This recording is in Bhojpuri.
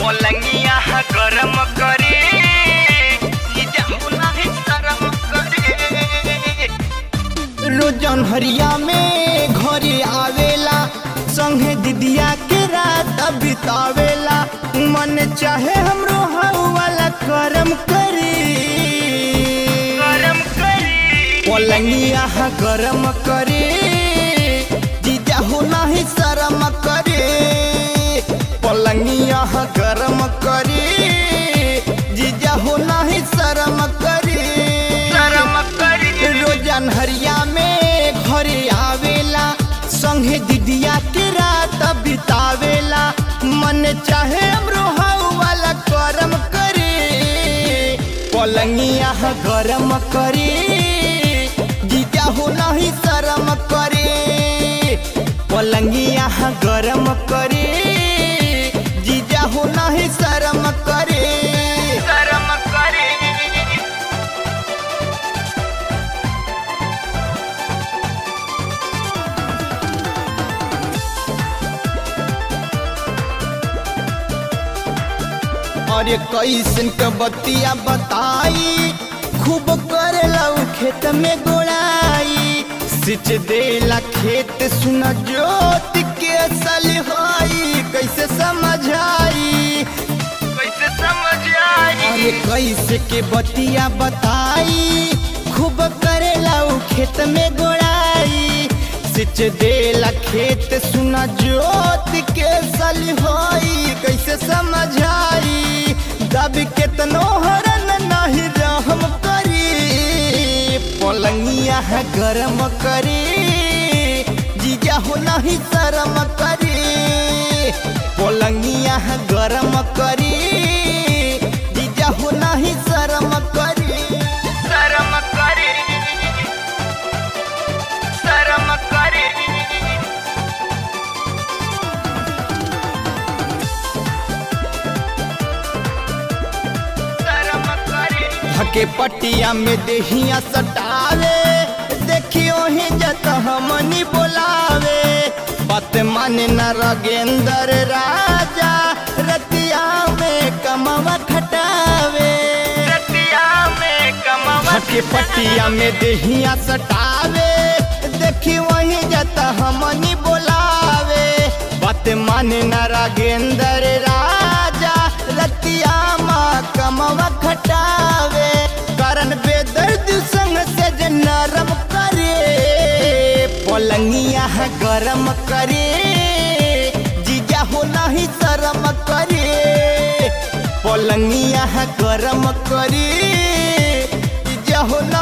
पलंगिया गरम करे ई जाहु नाही शरम करे रोजन हरिया में घरे आवेला संगे दिदिया के रात बितावेला मन चाहे हमरो हाउ वाला करम करी गरम करे पलंगिया गरम करे जीजा हो नाही शरम करे पलंगिया गरम करे जीजा हो नाही शरम करे शरम करे रोजन हरिया में घरे आवेला संगे दिदिया के रात बितावेला मन चाहे हमरो हाउ वाला करम करे पलंगिया गरम करे जीजा हो नहीं शरम करे पलंगिया गरम करे जीजा हो नहीं शरम करे शरम करे अरे कैसन के बतिया बताई खूब करेला उ खेत में गोड़ाई सिच देला खेत सुन जोत के असल होई कैसे समझाई कैसे समझ आई अरे कैसे के बतिया बताई खूब करेला उ खेत में गोड़ाई सिच देला खेत सुना जोत के सल होई कैसे समझाई दब केतनो हरन नहीं रहम करी पलंगिया है गरम करी जीजा हो नहीं शरम करी पलंगिया है गरम करी जीजा हो नहीं शरम करी शरम करे शरम करे शरम करे हके पटिया में देहिया सटावे देखियो ही जत हमनी बोलावे बात माने न रगेंद्र राजा रतिया में कमवा खटावे रतिया में कमवा हके पटिया में देहिया सटावे देखी वही जत हमनी बोलावे बात माने न रागेंद्र राजा रतिया माँ कमवा खटावे करन बेदर्द संग से जे नरम करे पलंगिया है गरम करे जीजा हो नहीं शरम करे पलंगिया है गरम करे जीजा हो